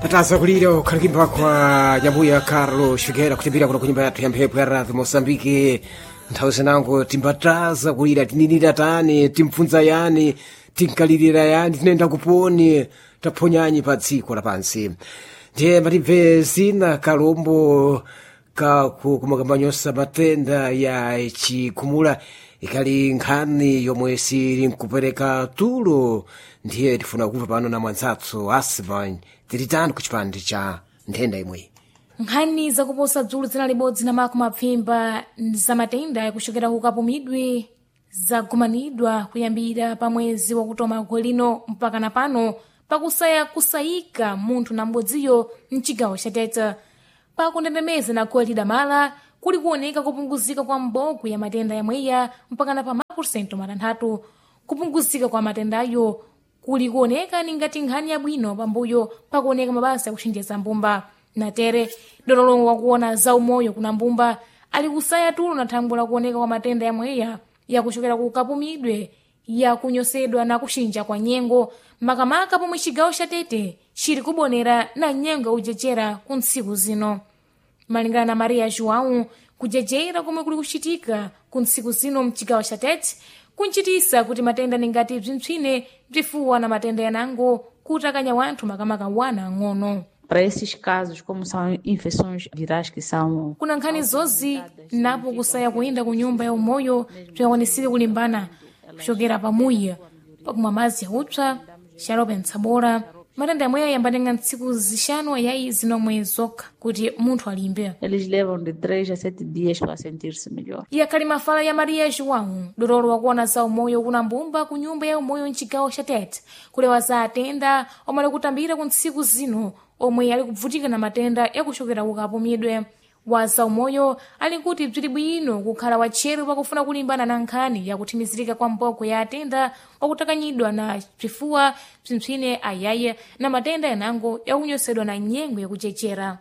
tataza kulira ukhalikimba kwa nyambuya carlo shigera kutimbira kuno kunyumba yathu ya mphepo ya radhi mosambike nthawi zinango timbataza kulira tininira tani timpfunza yani tinkalirira yani tinenda kuponi taphonyanyi pa dziko lapansi ndiye matibve zina kalombo kaku kumakambanyosa matenda ya chikhumula ikali nkhani yomwe sili nkupereka tulo ndiye tifuna kumva pano na mwanzathu asvan tilitani ku chipande cha nthenda imweyi nkhani zakuposa dzulu dzina libodzi na mako mapfimba za matenda yakuchokera ku kapumidwe zagumanidwa kuyambira pa mwezi wakutoma gwe lino mpaka na pano pakusaya kusayika munthu na m'bodziyo mchigawo cha tete pakundendemeza na gwe lidamala kuli kuoneka kupunguzika kwa mbogwe ya matenda yamweya mpaka na pa mapurusento matanthatu kupunguzika kwa matendayo kuli kuoneka ningati nkhani yabwino pambuyo pakuoneka mabasa yakuchenjeza mbumba natere dololongo wakuona za umoyo kuna mbumba ali kusaya tulo na thambo la kuoneka kwa matenda yamweya yakuchokera ku kapumidwe yakunyosedwa na kuchinja kwa nyengo makamaka pomwe chigawo cha tete chili kubonera na nyengo yakuchechera ku ntsiku zino malingana na maria joão kujejera komwe kuli kuchitika ku ntsiku zino mchigawo cha tete kunchitisa kuti matenda ningati bzintchine bzifuwa na matenda yanango kutakanya wanthu makamaka wana ang'ono Para esses casos, como são infecções virais que são kuna nkhani zozi napo kusaya kuyenda ku nyumba ya umoyo bzikakwanisire kulimbana kuchokera pamuya pakumwa madzi yaupsa xalope ntsabora matenda yamweyo yambatenga ntsiku zixanu ayayi zinomwe zokha kuti munthu alimbe eles levam de 3 a 7 dias para sentir-se melhor. yakhali mafala ya maria joão dotolo wakuona za umoyo kuna mbumba ku nyumba ya umoyo mchigawo cha tete kulewa za atenda omwe ali kutambira ku ntsiku zino omwe ali kubvutika na matenda yakuchokera ku kapumidwe wa za umoyo ali kuti bzili bwino kukhala watcheru pakufuna kulimbana na nkhani yakuthimizirika kwa mbogwe ya atenda wakutakanyidwa na bzifuwa bzimphine ayaye na matenda yanango yakunyosedwa na nyengo yakuchechera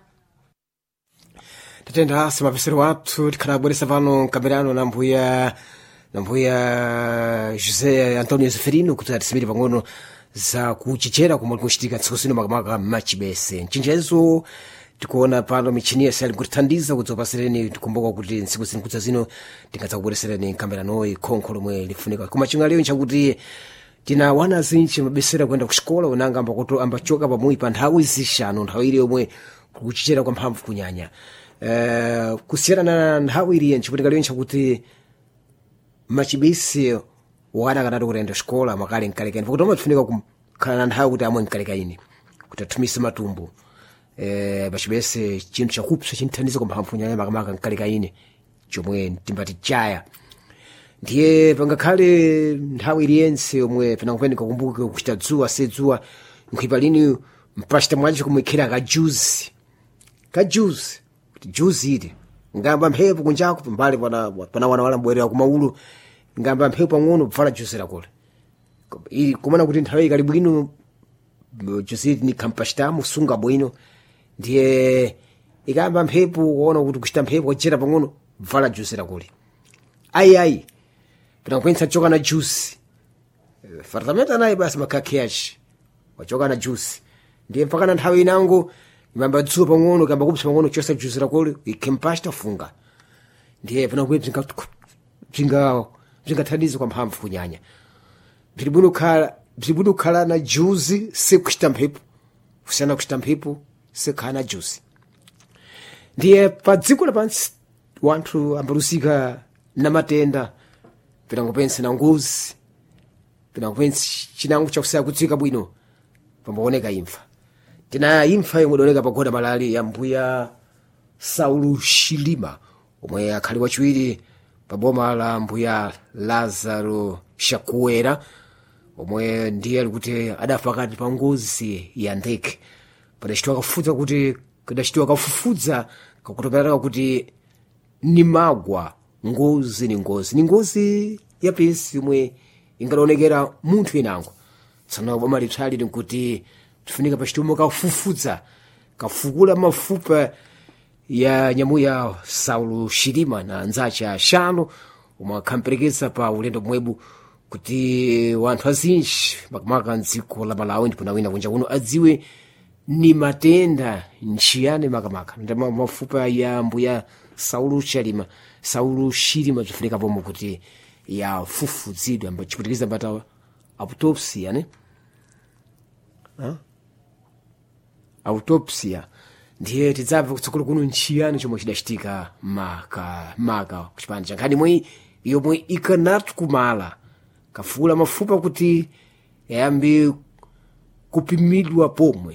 tatenda asi mapesero athu tikhala abweresa pano mkambirano na mbuya na mbuya josé antonio zeferino kuti atisimire pang'ono za kuchichera komwe likuchitika ntsiku zino makamaka machibese nchinjezo tikuona pano michini yese ali kutithandiza kudzopasireni tikumbuka kuti ntsiku zino kudza zino tingadza kubweresereni mkambiranoyi khonkho lomwe lifunika koma chingaliyo nchakuti tina wana zinji mabesera kuenda kuxikola unanga ambakuto ambachoka pamuyi pa nthawi zixanu nthawi ili yomwe kuchichera kwa mphamvu kunyanya uh, kusiyana na nthawi iliye nchikutikaliyo nchakuti machibisi wana akatatu kutenda xikola makale nkalekani pakuti omwe tifunika kukhala na nthawi kuti amwe nkalekaini kuti athumise matumbu eh, pachibese chinthu chakupsa chinthandiza kwa mphamvu kunyanya makamaka nkalekaini chomwe timbati chaya ndiye pangakhale nthawi iliyense yomwe panakupeni kakumbuke kuchita dzuwa se dzuwa nkhipa lini mpachita mwacho kumwikhira kajuzi kajuzi kuti juzi iti ngamba mphepo kunjaku pambali pana pana wana wala mbwerera kumaulu ngamba mphepo pang'ono pfala juzi lakule ili kumana kuti nthawi ikali bwino juzi iti nikhampachitamo sunga bwino ndiye ikamba mphepo kuona kuti kuchita mphepo kuchera pang'ono pfala juzi lakule ayi ayi pinakupwensa choka na juice fartamenta naye basi makakheaci wachoka na juice ndiye mpaka na nthawi inango imamba dzuwa pang'ono kamba kupsa pang'ono chosa juice lakole ikhempasta funga ndiye pinakuye bzingathandiza kwa mphamvu kunyanya bzili bwino kukhala bzili bwino kukhala na juice sekuchita mphepo kusiyana kuchita mphepo sekhala na juice ndiye pa dziko lapansi wanthu ambalusika na matenda pinangopensa na ngozi pinangopensa chinango chakusaya kudzika bwino pambaoneka imfa tina imfa yomwe idoneka pagoda malali ya mbuya saulu shilima omwe akhali wachiwiri pa boma la mbuya lazaro shakuwera omwe ndiye ali kuti adafa pakati pa ngozi ya ndeke padachitiwa kafufuza kuti kadachitiwa kafufudza kakutopereka kuti ni magwa ngozi ni ngozi ni ngozi yapesi yomwe ingadaonekera munthu inango tsana boma lipsali nkuti tifunika pachitumo kafufudza kafukula mafupa ya nyamuya saulo shilima na anzace axanu omwe akhamperekeza pa ulendo mwebu kuti wanthu azinji makamaka mdziko la malawi ndipo nawina kunja kuno adziwe ni matenda nchiyani makamaka ndama mafupa ya mbuya saulu chalima saulu shilima bzifunika pomwe kuti yafufuzidwe amba chiputikiza mbata autopsia ne Ha? autopsia ndiye tidzabve kutsogolo kuno nchiyani chomwe chidachitika maka maka kuchipande cha nkhani imweyi yomwe ikanati kumala kafula mafupa kuti yayambe kupimidwa pomwe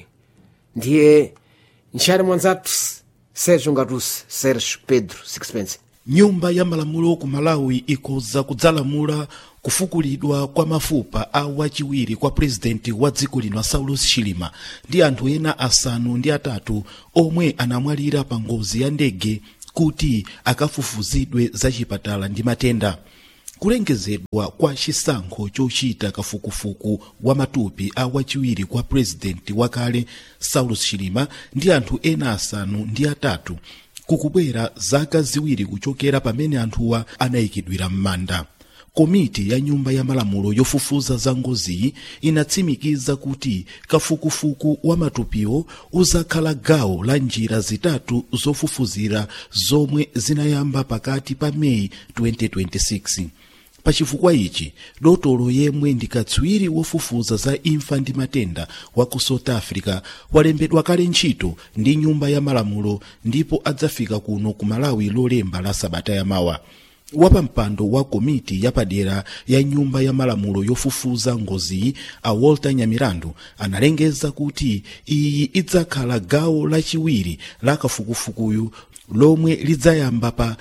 ndiye nchiyani mwanzatu sergio ngatusi sergio pedro sixpence nyumba ya malamulo ku malawi ikhoza kudzalamula kufukulidwa kwa mafupa a wachiwiri kwa purezidenti wa dziko lino saulus chilima ndi anthu ena asanu ndi atatu omwe anamwalira pa ngozi ya ndege kuti akafufuzidwe za chipatala ndi matenda kulengezedwa kwa chisankho chochita kafukufuku wa matupi a wachiwiri kwa purezidenti wakale saulus chilima ndi anthu ena asanu ndi atatu kukubwera zaka ziwiri kuchokera pamene anthuwa anayikidwira m'manda komiti ya nyumba ya malamulo yofufuza za ngoziyi inatsimikiza kuti kafukufuku wa matupiwo uzakhala gawo la njira zitatu zofufuzira zomwe zinayamba pakati pa meyi 2026 pachifukwa ichi dotolo yemwe ndi katswiri wofufuza za imfa ndi matenda wa ku south africa walembedwa kale ntchito ndi nyumba ya malamulo ndipo adzafika kuno ku malawi lolemba la sabata yamawa wapampando wa komiti yapadera ya nyumba ya malamulo yofufuza ngoziyi a walter nyamirandu analengeza kuti iyi idzakhala gawo lachiwiri la kafukufukuyu lomwe lidzayamba pa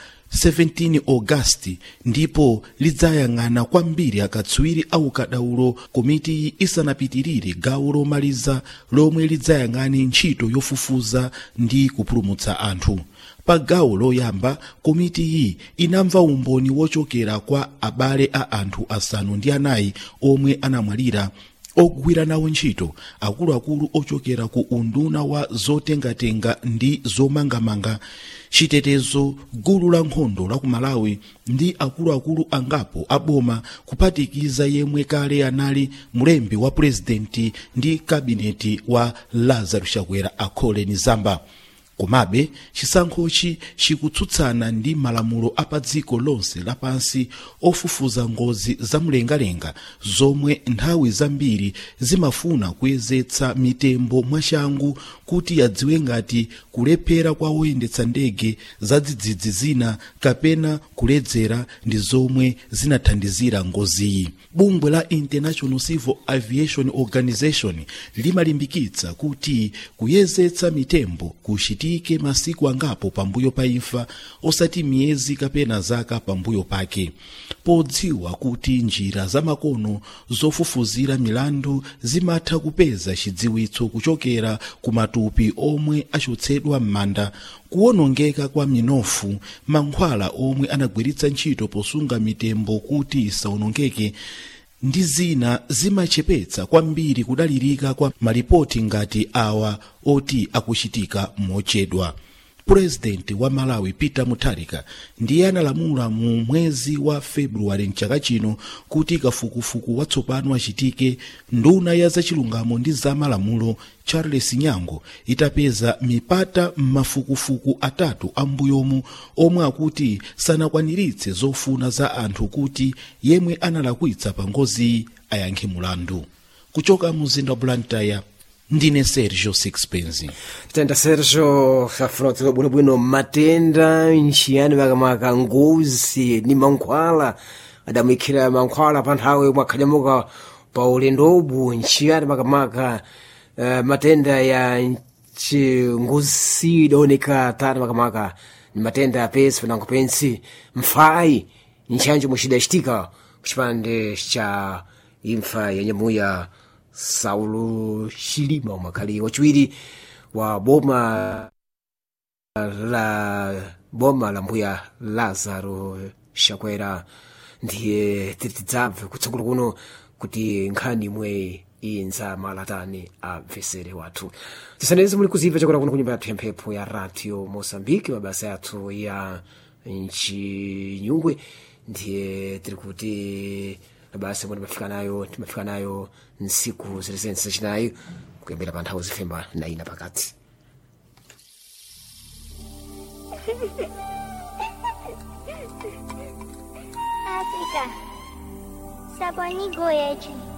17 ogasiti ndipo lidzayang'ana kwambiri akatswiri aukadaulo komitiyi isanapitirire gawo lomaliza lomwe lidzayang'ane ntchito yofufuza ndi kupulumutsa anthu pa gawo loyamba komitiyi inamva umboni wochokera kwa abale a anthu asanu ndi anayi omwe anamwalira ogwira nawo ntchito akuluakulu ochokera ku unduna wa zotengatenga ndi zomangamanga chitetezo gulu la nkhondo la ku malawi ndi akuluakulu angapo aboma kuphatikiza yemwe kale anali mlembi wa purezidenti ndi kabineti wa lazarus chakwera akhole zamba komabe chisankhochi chikutsutsana ndi malamulo a pa dziko lonse lapansi ofufuza ngozi zamlengalenga zomwe nthawi zambiri zimafuna kuyezetsa mitembo mwachangu kuti yadziwe ngati kulephera kwa oyendetsa ndege zadzidzidzi zina kapena kuledzera ndi zomwe zinathandizira ngoziyi bungwe la international civil aviation organization limalimbikitsa kuti kuyezetsa mitembo kuchitike masiku angapo pambuyo pa imfa osati miyezi kapena zaka pambuyo pake podziwa kuti njira zamakono zofufuzira milandu zimatha kupeza chidziwitso kuchokera ku matupi omwe achotsedwa m'manda kuwonongeka kwa minofu mankhwala omwe anagwiritsa ntchito posunga mitembo kuti isawonongeke ndi zina zimachepetsa kwambiri kudalirika kwa malipoti ngati awa oti akuchitika mochedwa purezidenti wa malawi peter mutharika ndiye analamula mu mwezi wa februwale mchaka chino kuti kafukufuku watsopano achitike nduna ya zachilungamo ndi zamalamulo charles nyango itapeza mipata m'mafukufuku atatu ambuyomu omwe akuti sanakwaniritse zofuna za anthu kuti yemwe analakwitsa pa ngoziyi ayankhe mulandu kuchoka muzinda wa blantyre ndine sergio sixpence tenda sergio safrotero bwinobwino matenda nchiyani makamaka ngozi ni mankhwala adamwikira mankhwala pa nthawi mwakhalyamuka pa ulendobu nchiyani makamaka uh, matenda ya ngozi idaoneka tani makamaka ni matenda ya pesi panango pensi mfai nchanjo muchidachitika kuchipande cha imfa ya nyamuya saulo chilima umakhali wachiwiri wa boma la boma la mbuya lazaro chakwera ndiye titidzabve kutsogolo kuno kuti nkhani imwe inza malatani abvesere wathu tisanenze muli kuzimva chakwera kuno kunyumba yathu ya mphepo ya radio mosambiki mabasa yathu ya nchinyungwe ndiye tiri kuti mabasa amwe timafika nayo timafika nayo nsiku zilezense zachinayi kuyambira pa nthawi zifemba na ina pakati Africa. Sabonigoyechi.